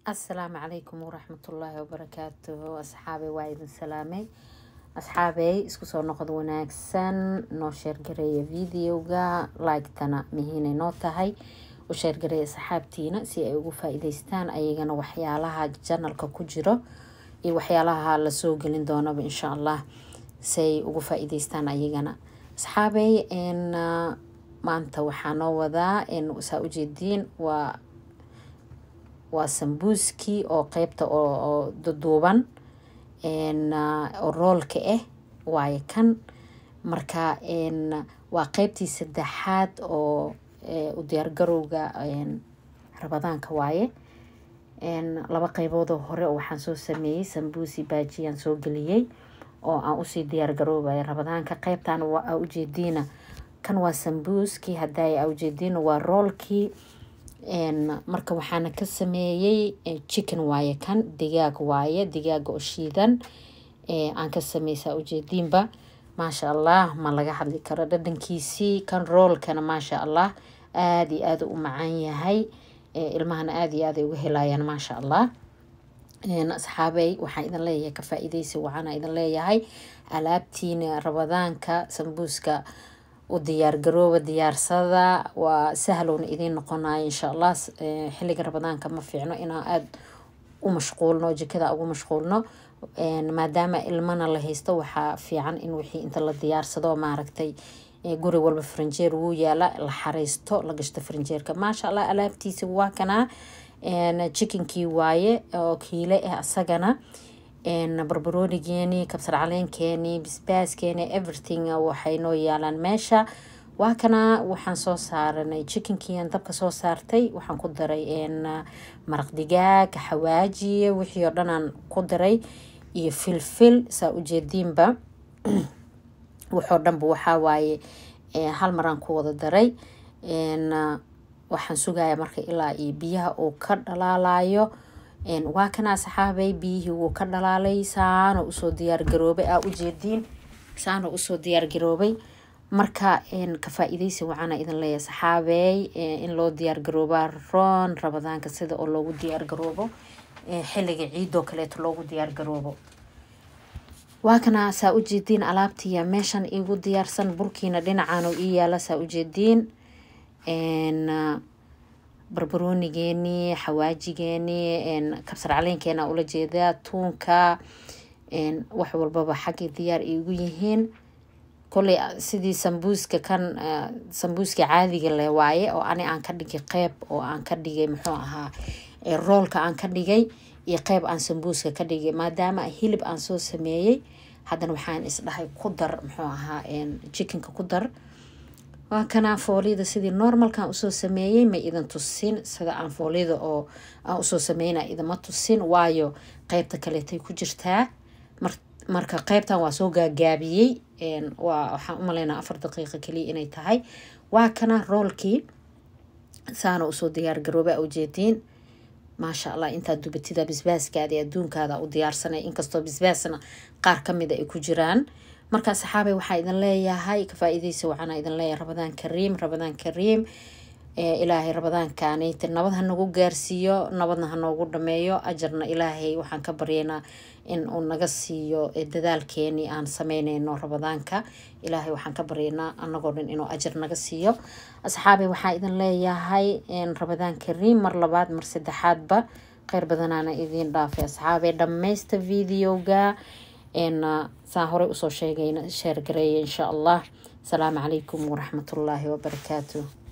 asalaamu calaykum waraxmatullaahi wabarakaatuhu asxaabey waa idin salaamay asxaabey isku soo noqod wanaagsan noo sheergareeya videoga like-tana mihiinay noo tahay u sheergareeya asxaabtiina si ay ugu faa-iideystaan ayagana waxyaalaha janalka ku jiro iyo waxyaalaha lasoo gelin doonaba insha allah siay ugu faa-iideystaan ayagana asxaabey maanta waxaa noo wadaa saa ujeediin waa waa sambuuskii oo qeybta oo duduuban oo roolka ah waayo kan marka waa qeybtii saddexaad oo u diyaargarowga rabadaanka waaye laba qeyboodoo hore waxaan soo sameeyey sambuusi baajiyaan soo geliyey oo aan usii diyaargaroobaya rabadaanka qeybtan waa ujeediina kan waa sambuuskii haday a ujeediina waa roolkii marka waxaana ka sameeyey chicken waaye kan digaag waaye digaaga oo shiidan aan ka sameysaa ujeediinba maasha allah ma laga hadli karo dhadhankiisii kan roolkana maasha allah aada iyo aada u macaan yahay ilmahana aada iyo aada ay uga helayaan maasha allah asxaabey waxaan idin leeyahay ka faa-iideysi waxaana idin leeyahay alaabtiina rabadaanka sambuuska u diyaargarooba diyaarsada waa sahlowna idiin noqonayo insha allah xilliga rabadaanka ma fiicno inaan aada u mashquulno jikada ugu mashquulno maadaama ilmana la haysto waxaa fiican in wixii inta la diyaarsado maaragtay guri walba faranjeer wuu yaala la xareysto la gashto faranjeerka maasha allah alaabtiisa waa kanaa chickenkii waaye oo kiile ah asagana barbaroonigeeni kabsar caleenkeeni bisbaaskeeni everything waxay noo yaalaan meesha waa kana waxaan soo saaranay chickenkiian dabka soo saartay waxaan ku daray maraq digaag xawaajiye wixii oo dhanaan ku daray iyo filfil saa ujeediinba waxoo dhanba waxaa waaye hal maraan ku wada daray waxaan sugaya marka ilaa iyo biyaha uu ka dhalaalayo waa kana asxaabay biyihii wuu ka dhalaalay saano usoo diyaargaroobay aa ujeediin saano usoo diyaargaroobay marka ka faa-iideysi waxaana idin leeyahay saxaabey in loo diyaargaroobaa roon rabadaanka sida oo loogu diyaargaroobo xilliga ciidoo kaleeto loogu diyaargaroobo waa kana saa ujeediin alaabtiya meeshan igu diyaarsan burkiina dhinacan ii yaala saa ujeediin barbaroonigeeni xawaajigeeni kabsar caleenkeena ula jeedaa tuunka wax walbaba xagga diyaar igu yihiin koley sidii sambuuska kan sambuuska caadiga leh waaye oo ani aan ka dhigay qeyb oo aan ka dhigay muxuu ahaa roolka aan ka dhigay iyo qeyb aan sambuuska ka dhigay maadaama hilib aan soo sameeyey haddana waxaan isdhahay ku dar muxuu ahaa chickenka ku dar waa kanaa fooliyada sidii normalkan usoo sameeyey ma idin tusin sida aan fooliyada oo aan usoo sameyna idama tusin waayo qeybta kaleetay ku jirtaa marka qeybtan waa soo gaagaabiyey waa waxaan umaleynaa afar daqiiqa kaliya inay tahay waa kana roolkii saana usoo diyaargarooba ujeediin maasha allah intaa dubatida bisbaaskaada adduunkaada u diyaarsanay inkastoo bisbaasna qaar kamida ay ku jiraan markaa saxaabey waxaa idin leeyahay ka faa-iideysa waxaana idin leeyahay rabadaan kariim rabadaan kariim ilaahay rabadaankaanayta nabad ha nagu gaarsiiyo nabadna ha noogu dhameeyo ajarna ilaahay waxaan ka baryaynaa in uu naga siiyo dadaalkeenii aan sameyneyno rabadaanka ilaahay waxaan ka baryaynaa anagoo dhan inuu ajar naga siiyo asxaabey waxaa idin leeyahay rabadaan kariim mar labaad mar saddexaadba kheyr badanaana idiin dhaafay asxaabey dhammaysta videoga saan horey usoo sheegayna sheergareeya insha allah asalaamu calaykum waraxmatullaahi wabarakaatu